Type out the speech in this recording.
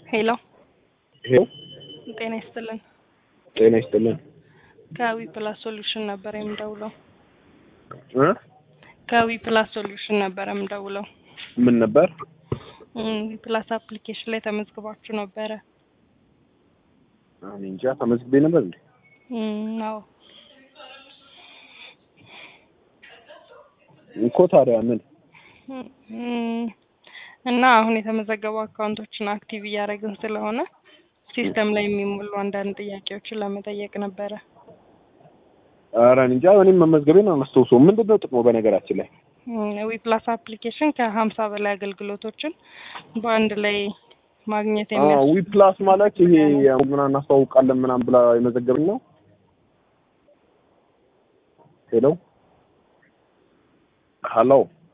ሄሎ ሄሎ ጤና ይስጥልን። ጤና ይስጥልን ከዊ ፕላስ ሶሉሽን ነበር የምደውለው። እ ከዊ ፕላስ ሶሉሽን ነበር የምደውለው። ምን ነበር? ዊ ፕላስ አፕሊኬሽን ላይ ተመዝግባችሁ ነበረ። እኔ እንጃ ተመዝግቤ ነበር እንዴ? እም፣ አዎ እኮ ታዲያ ምን እም፣ እና አሁን የተመዘገቡ አካውንቶችን አክቲቭ እያደረግን ስለሆነ ሲስተም ላይ የሚሞሉ አንዳንድ ጥያቄዎችን ለመጠየቅ ነበረ። ኧረ እኔ እንጃ እኔም መመዝገቤን አላስታውሰውም። ምንድን ነው ጥቅሙ በነገራችን ላይ? ዊ ፕላስ አፕሊኬሽን ከሀምሳ በላይ አገልግሎቶችን በአንድ ላይ ማግኘት አዎ የሚያስ ዊ ፕላስ ማለት ይሄ ምናምን እናስተዋውቃለን ምናምን ብላ የመዘገብን ነው። ሄሎ ሀሎ